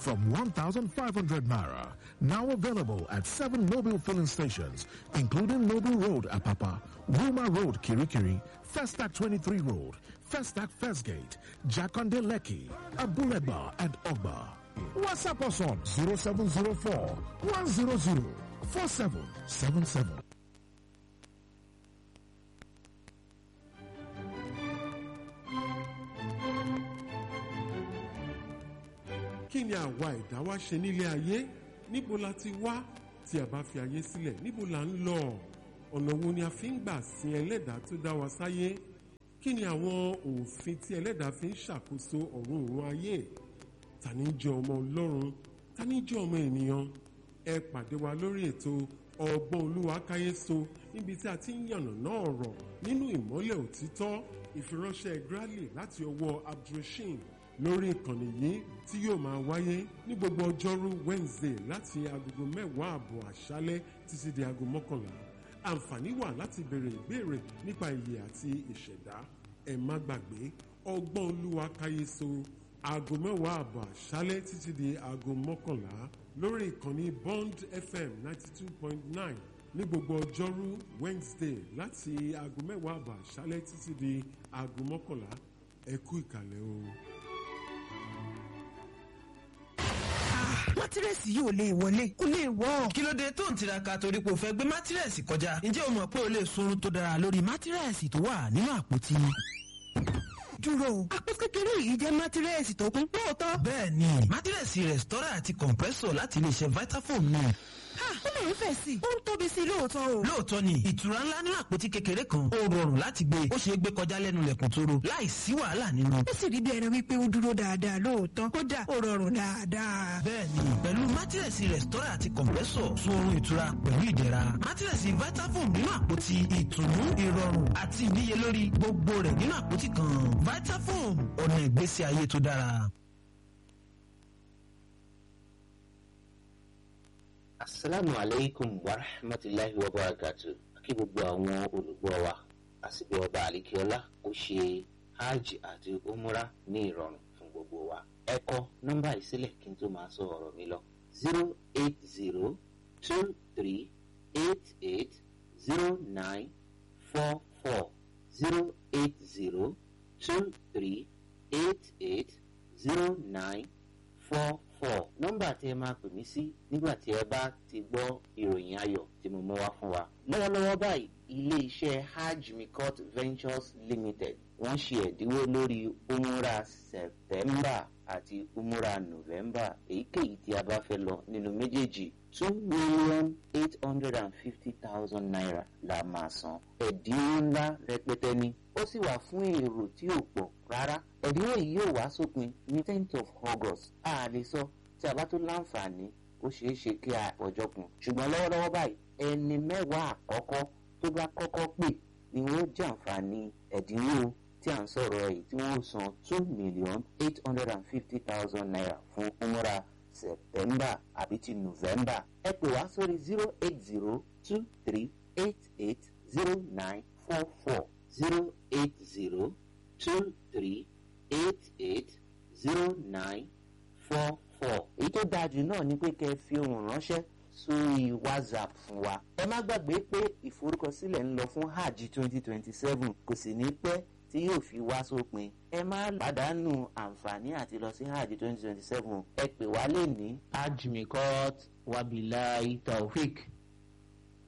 from 1,500 naira. Now available at seven mobile filling stations, including Mobile Road, Apapa, Wilma Road, Kirikiri, Festac 23 Road, Festac First Gate, Jakonde Leki, Abuleba, and Ogba. WhatsApp us on 0704 100 4777. kí ni àwa ẹ̀dá wa ṣe nílé ayé níbo la ti wá tí a bá fi ayé sílẹ̀ níbo la ń lọ ọ̀nà wo ni a fi ń gbà sin ẹlẹ́dàá tó dá wa sáyé kí ni àwọn òfin tí ẹlẹ́dàá fi ń ṣàkóso ọ̀run òun ayé ta ni jẹ́ ọmọ ọlọ́run ta ni jẹ́ ọmọ ènìyàn ẹ pàdé wa lórí ètò ọgbọ́n olúwa káyéso níbi tí a ti ń yànnàná ọ̀rọ̀ nínú ìmọ́lẹ̀ òtítọ́ ìfiránṣẹ́ grally láti ọwọ́ abdulrasheed lórí ìkànnì yìí tí yóò máa wáyé ní gbogbo ọjọ́rú wednesday láti agogo mẹ́wàá àbọ̀ àṣálẹ́ títí di aago mọ́kànlá àǹfààní wà láti béèrè ìbéèrè nípa ìyè àti ìṣẹ̀dá ẹ má gbàgbé ọgbọ́n olúwa káyéso aago mẹ́wàá àbọ̀ àṣálẹ́ títí di aago mọ́kànlá lórí ìkànnì bond fm ninety two point nine ní gbogbo ọjọ́rú wednesday láti aago mẹ́wàá àbọ̀ àṣálẹ́ títí di aago mọ́kànlá ẹ kú ìkàlẹ̀ o. mátírẹ́sì yìí ò lè wọlé kò lè wọ́. kí ló dé tó ń tiraka torí pé o fẹ́ gbé mátírẹ́sì kọjá ǹjẹ́ o mọ̀ pé o lè sunrun tó dára lórí mátírẹ́sì tó wà nínú àpótí. dúró àpò kékeré yìí jẹ́ mátírẹ́sì tó kún lóòótọ́. bẹ́ẹ̀ ni mátírẹ́sì rẹ̀stọ́rà àti compressor láti iléeṣẹ́ vitafoam ni. ha ó lè ń fẹ̀ sí i ó ń tóbi sí i lóòótọ́ o. lóòótọ́ ni ìtura ńlá nínú àpótí kékeré kan ó rọrùn láti gbé ó ṣeé gbé kọjá lẹ́nu lẹ̀kùn tóró láì sí wàhálà nínú. ó sì rí bí ẹni wípé ó dúró dáadáa lóòótọ́ kódà ó rọrùn dáadáa. bẹ́ẹ̀ni pẹ̀lú mátírẹ̀sì rẹ̀stọ́rà àti kọ̀m̀pẹ́sọ̀ sun oorun ìtura pẹ̀lú ìdẹ̀ra mátírẹ̀sì vitafoam nínú àpótí ìtùnú ìrọ̀rùn àti ìníyelórí gbogbo rẹ̀ nínú àpótí kan vitafoam ọ̀nà ìgbésí ayé tó dára. asalaamu aleykum wa rahmatulahi wa barakatu kí gbogbo àwọn olùgbọ́ wa àsìkò ọba àlìkíọ́lá ó ṣe hajj àti umra ní ìrọ̀rùn fún gbogbo wa ẹ kọ nọ́mbà ìsílẹ̀ kí n tó máa sọ ọ̀rọ̀ mi lọ zero eight zero two three eight eight zero nine four four zero eight zero two three eight eight zero nine four four nọ́mbà tí ẹ máa pè mí sí nígbà tí ẹ bá ti gbọ́ ìròyìn ayọ̀ tí mo mú wá fún wa. lọ́wọ́lọ́wọ́ báyìí ilé iṣẹ́ hajj mikot ventures limited wọ́n ṣe ẹ̀dínwó lórí umura september àti umura november èyíkéyìí tí a bá fẹ́ lọ nínú méjèèjì two million eight hundred and fifty thousand naira la máa san ẹ̀dínwó ńlá rẹpẹtẹ ni ó sì wà fún èrò tí ò pọ̀ rárá ẹ̀dínwó yìí yóò wá sópin ní tenth of august a lè sọ tí a bá tó láǹfààní ó ṣeé ṣe kí a ọjọ́ kun ṣùgbọ́n lọ́wọ́lọ́wọ́ báyìí ẹni mẹ́wàá àkọ́kọ́ tó bá kọ́kọ́ pè ni wọ́n jẹ́ àǹfààní ẹ̀dínwó tí à ń sọ̀rọ̀ yìí tí wọ́n san two million eight hundred and fifty thousand naira fún umra september àbí ti november ẹ pè wá sórí zero eight zero two three eight eight zero nine four four zero eight zero two three eight eight zero nine four four. èyí tó dáa jù náà ni pé kẹ́ ẹ fi ohùn ránṣẹ́ sórí whatsapp fún wa. ẹ má gbàgbé pé ìforúkọsílẹ̀ ń lọ fún hajj twenty twenty seven kò sì ní pẹ́ tí yóò fi wá sópin. ẹ má pàdánù àǹfààní àti lọ sí hajj twenty twenty seven ẹ pè wá lè ní. hajj mikot wabilai taofik